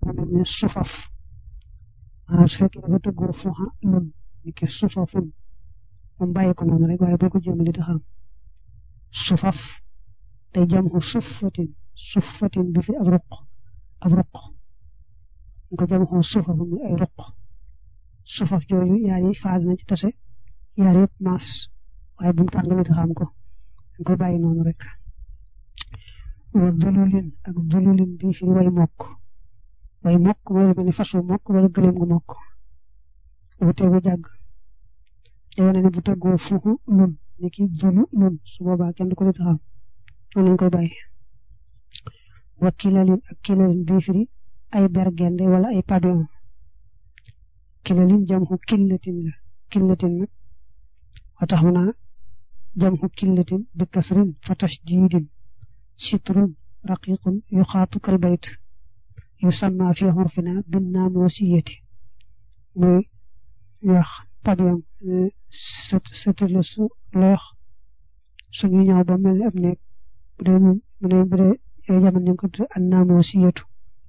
lu mel ne sufaf maanaam su fekkee dafa tëggoo fuxa lun ni ki sufafun moom bàyyi ko noonu rek waaye boo ko jéem li taxam sufaf day jam xu sufatin sufatin bi fi ab ruq ab ruq ñu ko jam xu sufafu mi ay ruq sufaf jooju yaar yi phase na ci tase yaar yëpp maas waaye bu mu tax nga li taxam ko dañ ko bàyyi noonu rek wa dululin ak dululin bi fi way mokk way mokk mooy lu mel ni fas wu mokk wala gëléem gu mokk wute gu jàgg day wane ne bu tëggoo fuxu lun ni ki dulu lun su boobaa kenn du ko li taxam noonu lañ koy bàyyi wa kilalin ak kilalin bii firi ay bergende wala ay pavillon kilalin jam xu killatin la killatin nag wa tax mu naa jam xu killatin bi kasrin fa tashdidin sitrun raqiqun yuxaatu kal bayt yusamma fi xurfina bin naamosiyati muy wax pavillon sët la su loox suñu ñëw ba mel ni ab néeg bu dee bu dee bu dee yooyu jamono ñu ngi ko tuddee an naamosiyatu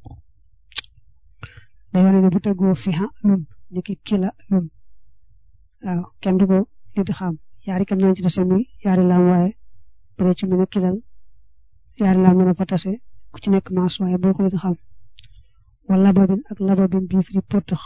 day wane ne bu tëggoo fiha lun ni ki kila lun waaw kenn du ko li di xam yaari kam nañ ci tase muy yaari laam waaye bu dee ci mën a kilal yaari laam mën a fa tase ku ci nekk maas waaye boo ko li di xam wala lababin ak lababin bii fi potax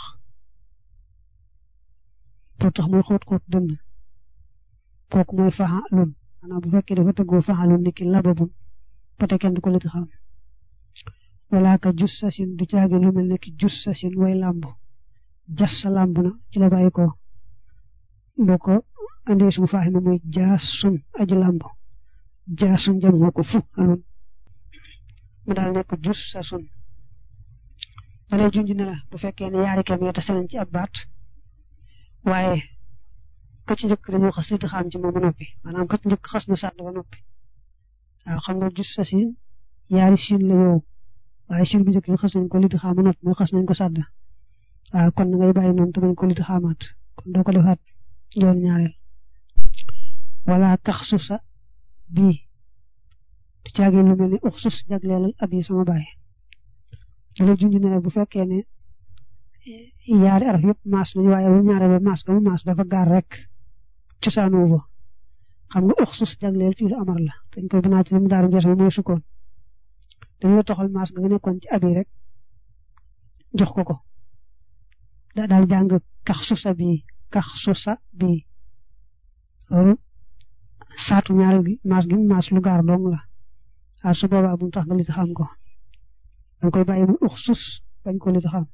potax mooy xóot xóot dënn kooku mooy faxa lun maanaam bu fekkee dafa tëggoo faxa lun ni ki lababun pote kenn du ko li di xam wala ka jus sasin du caage lu mel ne ki jus sasin way làmb jas sa làmb na ci la bàyyi ko boo ko andee sumu faaxi ma muy jaasun aji làmb jaasun jam moo ko fu alun mu daal nekk jus sasun dalay junj ne la bu fekkee ne yaari kem yoo tase nañ ci ab baat waaye ka ci njëkk dañoo xas li di xam ci moom ba noppi maanaam ka ci njëkk xas na sàdd ba noppi waaw xam nga jus sasin yaari siin la yow waaye siin bu njëkk bi xas nañ ko li di xam ba noppi mooy xas nañ ko sàdd waaw kon na ngay bàyyi noonu te bañ ko li di xamaat kon doo ko defaat yoon ñaareel wala tax susa bii du caagee lu mel ni ux sus jagleelal ab yi sama baay loolu junj ne bu fekkee ne yaari araf yëpp maas nañu waaye bu ñaareel ba maas ga mu maas dafa gaar rek cosaanu fa xam nga ux sus jagleel fii lu amar la dañ koy binaat ci mu daaru ngees ma mooy sukkoon dañoo toxal maas ga nga nekkoon ci ab yi rek jox ko ko da daal jàng kax susa bii kax susa bii loolu saatu ñaareel gi maas gi mu maas lu gaar dong la waaw su boobaa bu mu tax nga li xam ko dañ koy bàyyi mu ux sus bañ ko li xam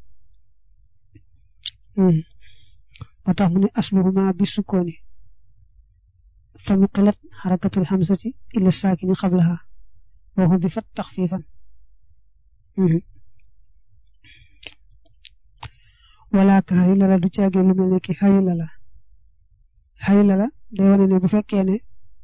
moo tax mu ne asluhuma bi sukkooni fa nuqilat xarakatul xamsati ila saakini xablaha wa xudifat taxfifan wala ka xëy lala du caagee lu mel ne ki xëy lala xëy lala day wane ne bu fekkee ne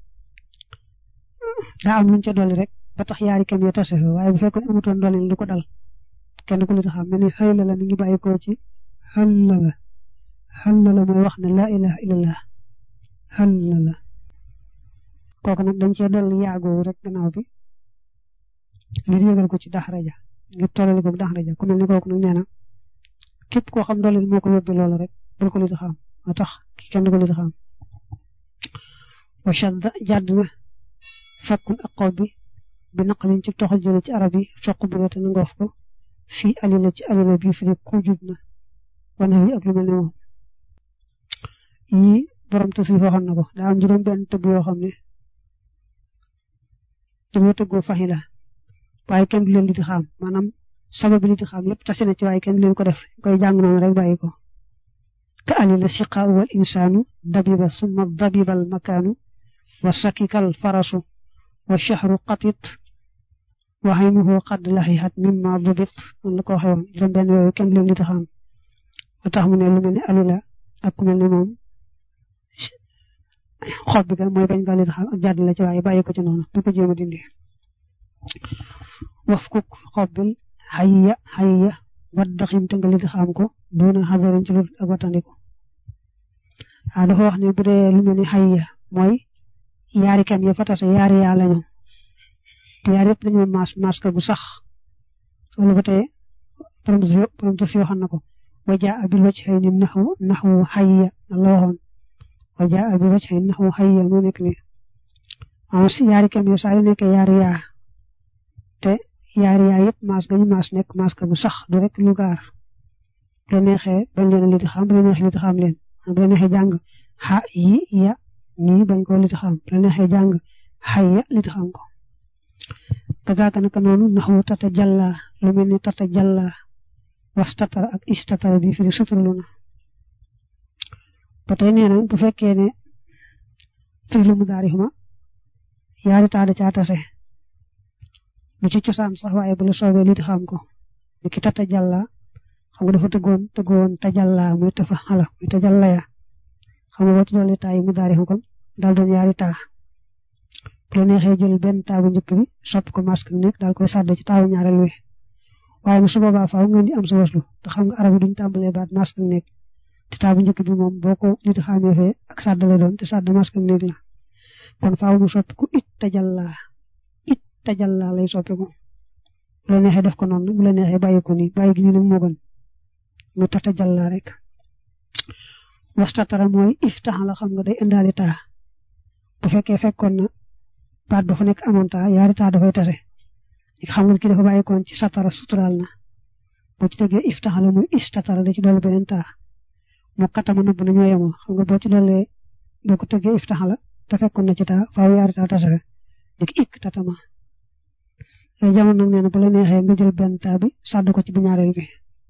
daa am luñ ca dolli rek ba tax yaari kam yo tase fa waaye bu fekkoon amutoon dolli lu ko dal kenn ku li taxam mel ni xëy lala mi ngi bàyyi ko ci xël lala xël lala mooy wax ne laa ilaha illallah xël lala kooku nag dañ cee dolli yaagoowu rek gannaaw bi ngir yëgal ko ci daxraja ngir tollali ko daxraja ku mel ni kooku nag nee na képp koo xam dooleel moo ko yóbbee loola rek bul ko li di xam moo tax kenn du ko li di xam wa shadda jàdd na fakkun ak xaw bi bi naqalin ci toxal jële ci arab yi foq bu te na ngoof ko fii alila ci alila bi fi ne ku jub na wana wi ak lu mel ne moom yii borom tasrif waxoon na ko daa am juróom benn tëgg yoo xam ne dañoo tëggoo faxi la waaye kenn du leen li di xam maanaam sababu li di xam yëpp tase na ci waaye kenn leen ko def koy jàng noonu rek bàyyi ko ka alila siqaa wal insaanu dabiba summa dabibal makaanu wa sakikal farasu wa shahru qatit wa aynuhu qad laxihat mimma dubit noonu la ko waxee woon juróom benn yooyu kenn leen li di xam moo tax mu ne lu mel ne alila ak ku mel ne moom xob bi ga mooy bañ nga li di xam ak jàdd la ci waaye bàyyi ko ci noonu bu ko jéem a dindi waf kuk xob bil xayya xayya waddaxim te nga li di xam ko doona xadarin ci lu ak wattandiku waaw dafa wax ne bu dee lu mel ni xayya mooy yaari kam ya fa tase yaari yaa lañu te yaar yëpp dañoo maas maas ka gu sax loolu ba tey borom borom tas yoo xam na ko wa jaa bil wajhayni naxwu naxwu xayya la waxoon wa jaa bil wajhayni naxwu xayya moo nekk ni am si yaari kem yo saa yu nekkee yaari yaa te yaari yaa yëpp maas gañu maas nekk maas ka bu sax du rek lu gaar bu la neexee bañ leen li di xam bu la neexee li di xam leen bu la neexee jàng xa yi ya nii bañ ko li di xam bu la neexee jàng xayya li di xam ko kadaaka naka noonu naxwu tata jalla lu mel ni tata jalla wastatara ak istatara bi firi suturlu na ba tey nee na bu fekkee ne firi lu mu daari ma yaari taada caa tase lu ci cosaan sax waaye bu la soobee li di xam ko ni ki tata jalla xam nga dafa tëggoon tëggoon tajalla muy tafa xala muy tajalla ya xam nga boo ci doole taa yi mu daari kon daal doon yaari taa bu la neexee jël benn taabu njëkk bi sopp ko masque nekk daal koy sàdd ci taabu ñaareel wi waaye nag su boobaa faaw ngeen di am sa waslu te xam nga arab yi duñ tàmbalee baat masque nekk te taabu njëkk bi moom boo ko nit xamee fee ak sàdd la doon te sàdd masque nekk la kon faaw mu soppi ko it tajalla it tajalla lay soppi ko bu la neexee def ko noonu bu la neexee bàyyi ko nii bàyyi gi ñu nag moo gën mu tata jalla rek wastatara mooy iftax la xam nga day indaale taa bu fekkee fekkoon na baat ba fa nekk amoon taa yaari taa dafay tase xam nga ki dafa bàyyikoon ci satara suturaal na boo ci tegee iftax la muy istatara da ci dolli beneen taa mu katama nëbb na ñoo yemoo xam nga boo ci dollee boo ko tegee iftax la te fekkoon na ci taa faaw yaari taa tase dik ik tatama yooyu jamono nag nee na bu la neexee nga jël benn taa bi sàdd ko ci bu ñaareel bi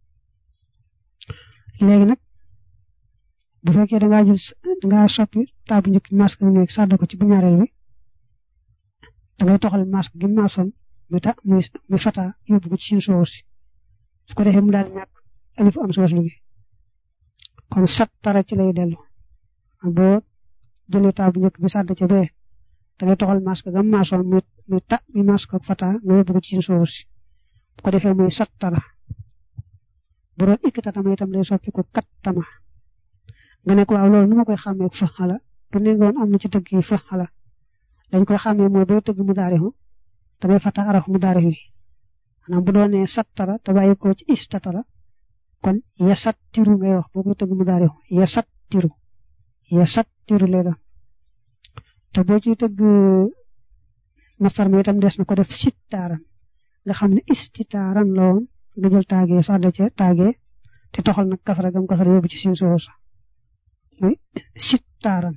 léegi nag bu fekkee da ngaa jël da ngaa soppi taabu njëkk masque bi nekk sàdd ko ci bu ñaareel bi da ngay toxal masque gi maasoon muy ta muy muy fata yóbbu ko ci seen soos si su ko defee mu daal ñàkk alif am soos lu gi kon sat tara ci lay dellu boo jëlee taabu njëkk bi sàdd ca bee da ngay toxal masque ga maasoon muy muy ta muy masque ak fata nga yóbbu ko ci seen soos si bu ko defee muy sat tara bu doon ikk tatama itam lay soppi ko kat tama nga ne ko waaw loolu nu ma koy xàmmee fa xala du ne nga woon am na ci tëgg yi fa xala dañ koy xàmmee mooy booy tëgg mu daarixu da ngay fata araf mu daarix wi maanaam bu doonee sattara te bàyyi ko ci istatara kon ya sattiru ngay wax boo koy tëgg mu daarixu ya sattiru ya sattiru lay doon te boo ciy tëgg masar mi itam des na ko def sittaaran nga xam ne istitaaran la woon nga jël taagee sàdda ca taagee te toxal nag kasara gam kasara yóbbu ci siin soos muy sittaaran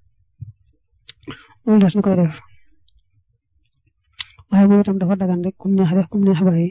loolu des na koy def waaye moom itam dafa dagan rek kum neex def kum neex bàyyi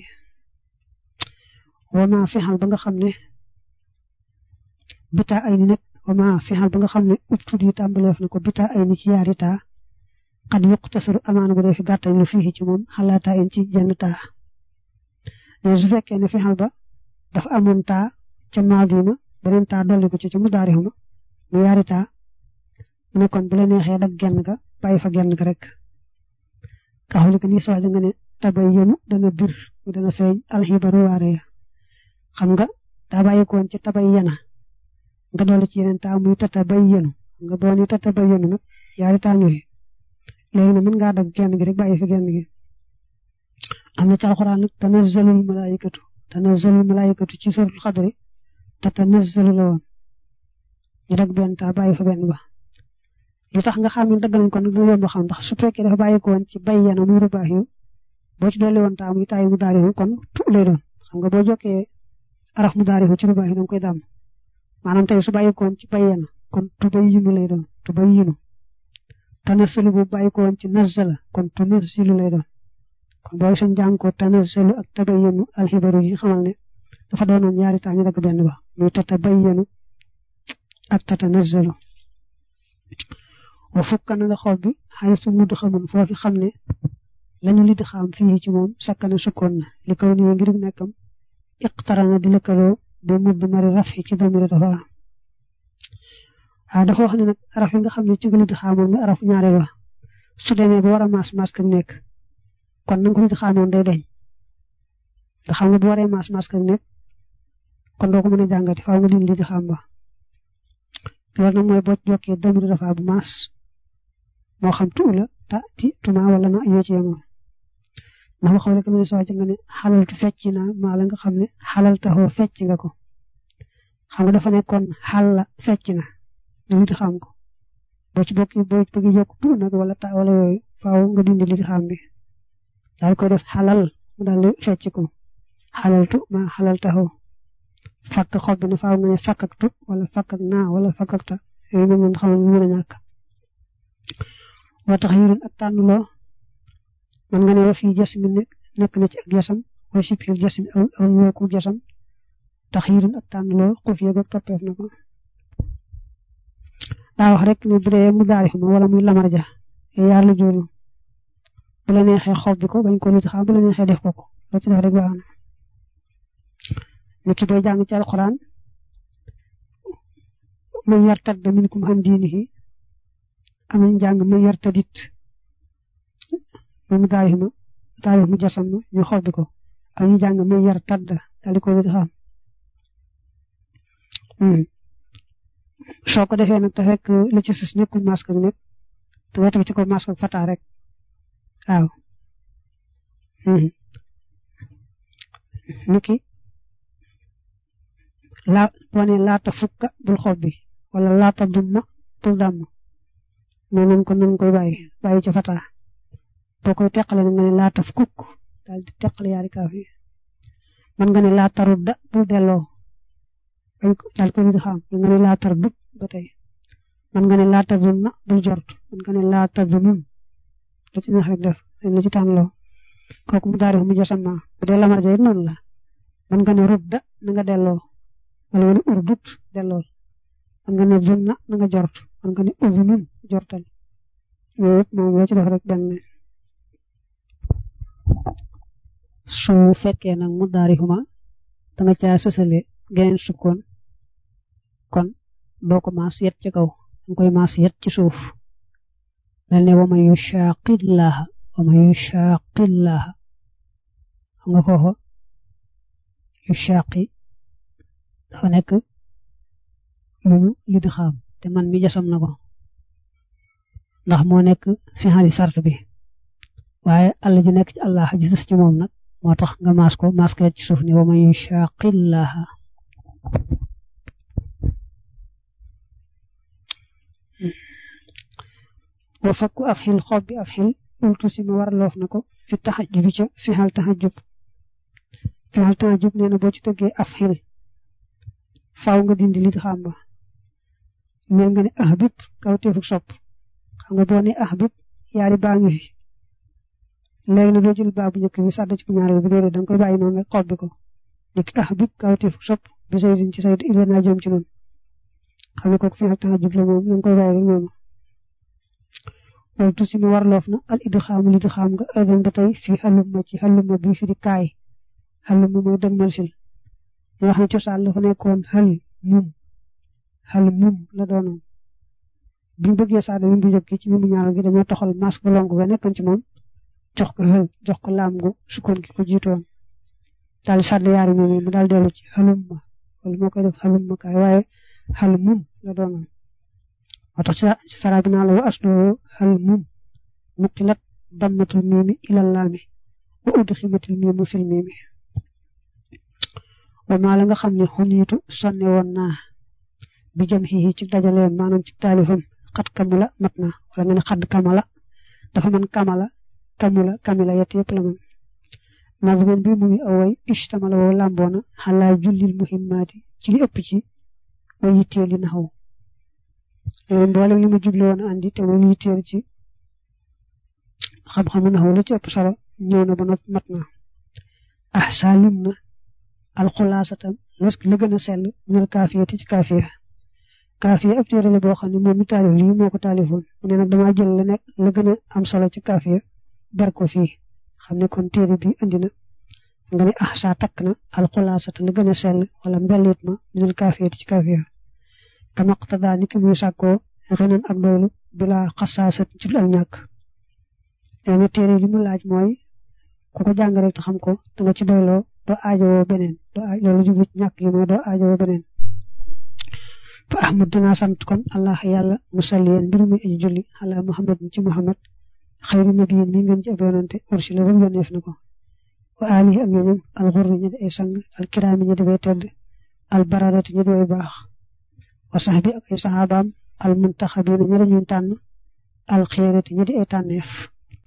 wama fexal ba nga xam ne bitaa ay ni nag wama fexal ba nga xam ne ubtud yi tàmbaleef na ko bitaa ay ni ci yaari taa xad yuq tasaru amaana bu dee fi gàttañ lu fii ci moom xalaataa in ci jenn taa mais su fekkee ne fexal ba dafa amoon taa ca maadima beneen taa dolli ko ci ca mu daarixuma mu yaari taa mu ne kon bu la neexee dag genn ga bàyyi fa genn ga rek ka xawli ko ni sa nga ne tabay yenu dana bir mu dana feeñ alxibaru waare ya xam nga daa bàyyi koon ci tabay yena nga dolli ci yeneen taa muy tata bay yenu nga boo ni tata bay yenu nag yaari taa ñëwee léegi nag mën ngaa dag genn gi rek bàyyi fi genn gi am na ci alxuraan nag tanazzalul malaayikatu tanazzalul malaayikatu ci suratul xadri te tanazzalu la woon ñu dag benn taa bàyyi fa benn ba li tax nga xam ne dagg nañ ko nag dina yomb xam ndax su fekkee dafa bàyyi ko woon ci bay yana muy rubaax yu boo ci dolli woon taa muy taay mu daarihu kon tu lay doon xam nga boo jokkee araf mu daarihu ci rubaax yu da nga koy dàmm maanaam tey su bàyyi ko woon ci bay yana kon tu bay yinu lay doon tu bay yinu tanazzalu bu bàyyi ko woon ci nazzala kon tu nazzilu lay doon kon boobu suñ jàng ko tanazzalu ak tabayyanu alxibaru yi xamal ne dafa doonoon ñaari taa ñu dagg benn ba muy tatabayyanu ak tatanazzalu wa fukk na nga xool bi xay su mudd xamun foofi xam ne lañu lid xam fii ci moom sakkane sukkoon na li kaw nii ngir nekkam iqtarana di lëkkaloo ba mudd mari raf yi ci damiri dafa am waaw dafa wax ne nag araf yi nga xam ne ci nga lid xamoon nga araf ñaareel wa su demee ba war a maas maas kak nekk kon na nga ko lid xamoon day deñ ndax xam nga bu waree maas maas kak nekk kon doo ko mën a jàngati faaw nga lin lid xam ba loolu nag mooy boo jokkee damiri dafa bu maas moo xam tu la ta ti tuma wala na yoo ci yemoo ndax ma xawle ko mu ne soo ci nga ne xalaltu fecc naa maa la nga xam ne xalal taxoo fecc nga ko xam nga dafa nekkoon xal la fecc na li di xam ko boo ci bokk boo ci bëgg yokk tu nag wala ta wala yooyu faaw nga dindi li di xam bi daal koy def xalal mu daal di fecc ko xalaltu ma xalal taxoo fakk xob bi ne faaw nga ne fakk ak tu wala fakk ak naa wala fakk ak ta yooyu moom xam ne mën a ñàkk wa tax yurun ak tànnloo man nga ne wa fii jasmi nekk na ci ak jasam wa sibhil jasmi aw aw ñooku jasam tax yurun ak tànnloo xuf yeeg ak toppeef na ko daa wax rek ne bu dee mu daari xuma wala muy lamar ja yaar la jooju bu la neexee xob bi ko bañ ko lit xam bu la neexee def ko ko loo ci def rek baax na nit ki booy jàng ci alxuraan man yartadda minkum an diinihi am nañu jàng man yartadit moom taarix ma taarix mu jasam ñu xob bi ko am ñu jàng man yartadda daal di ko lit xam soo ko defee nag te fekk la ci sës nekkul masque bi nekk te nga teg ci ko masque ak fata rek waaw niki laa boo nee laata fukka bul xob bi wala laata dumma bul dàmm mais nañ ko nañ koy bàyyi bàyyi ci fata boo koy teqale na nga ne laata fukk daal di teqale yaari kaaf yi man nga ne laata rudda bul delloo daal ko di xam man nga ne laata dut ba tey man nga ne laata zunna bul jort man nga ne laata zunun lu ci neex rek def lu ci tànnloo kooku mu daari mu jasama bu dee lamar ja it noonu la man nga ne rudda na nga delloo wala nga ne urdut delloo man nga ne zunna na nga jort man nga ne uzunun jortal yooyu yëpp moom loo ci def rek benn su fekkee nag mu daari xuma da nga caa sosale geneen sukkoon kon doo ko maas yet ci kaw danga koy maas yet ci suuf mel ne wa man yushaqillaha wa man yushaqillaha xam nga foofa yushaqi dafa nekk lu ñu li di xam te man mi jasam na ko ndax moo nekk fi xali sart bi waaye àll ji nekk ci allah ji sës ci moom nag moo tax nga maas ko maas ko ci suuf ni wa man yushaqillaha wa fakku af xil xob bi af xil ultu si ma war loof na ko fi taxajub bi ca fi xal taxajub fi xal taxajub nee na boo ci tëggee af xil faaw nga dindi li xam ba mel nga ne ah bib kaw teefuk sopp xam nga boo ne ah bib yaari baa ngi fi léegi na doo jël baa bu njëkk bi sàdd ci bu ñaareel bi déedéet da nga koy bàyyi noonu rek xob bi ko dik ah bib kaw teefuk sopp bi say din ci say il naa jëm ci noonu xam ne kooku fi xal taxajub la moom da nga koy bàyyi rek noonu loolu tuuti ma warloof na al idxaam li idxaam nga aydan ba tey fii xaluma ci xaluma bi fi di kaay xaluma mooy dëgmal sil ñu wax ne cosaan la fa nekkoon xal mum xal mum la doonoon bi ñu bëggee saada bi bu njëkk ci mi mu ñaaral gi dañoo toxal masque ba lonk ga nekkoon ci moom jox ko xal jox ko laam gu sukkoon gi ko jiitoon daal sàdd yaari moom mu daal dellu ci xaluma wala moo koy def xaluma kaay waaye xal mum la doonoon moo tax ci sara bi naa la wa asloo xal mum nuqilat dammatul miimi ilal laami wa udximatil miimu fil miimi wa maa la nga xam ne xuniitu sonne woon naa bi jëm xii ci dajaleem maanaam ci taalifam xat kamula mat na wala nga ne xadd kamala dafa mën kamala kamula kamila yett yëpp la mën nazman bi mu ngi awoy ishtamala woo làmboona xalaa jullil muhimmaati ci li ëpp ci way yittee li naxaw léegi mboolem li mu juble woon andi te mu yitteel ci xam-xamu naxaw la ci ëpp solo ñëw na ba noppi mat na ah salim na alxulaasata la gën a sell minal kaafiyati ci kaafiya kaafiya ab téere la boo xam ne moom mi taalif lii moo ko taalifoon mu ne nag damaa jël la nekk la gën a am solo ci kaafiya ber ko fii xam ne kon téere bi andi na nga ne ah saa takk na alxulaasata la gën a sell wala mbellit ma minal kaafiyati ci kaafiya kama qtada ni ki muy sàkkoo xenan ak doylu bila xasaasat ci lu ak ñàkk nee na téere li mu laaj mooy ku ko jàng rek te xam ko da nga ci doyloo doo aajowoo beneen doo aaj loolu jublu ci ñàkk yi mooy doo aajowoo beneen fa ahmad dinaa sant kon allah yàlla musalliyen mbir muy aji julli ala muhammad ci muhammad xayri nabiyin mi ngeen ci ab yonante ursila ba yónneef na ko wa alihi ak ñoñam al xurri ñi di ay sang al kiraami ñi di way tedd al baradati ñi di way baax wa sahbi ak ay saxaabaam al muntaxabiina ñi dañuy tànn al xeerati ñi di ay tànneef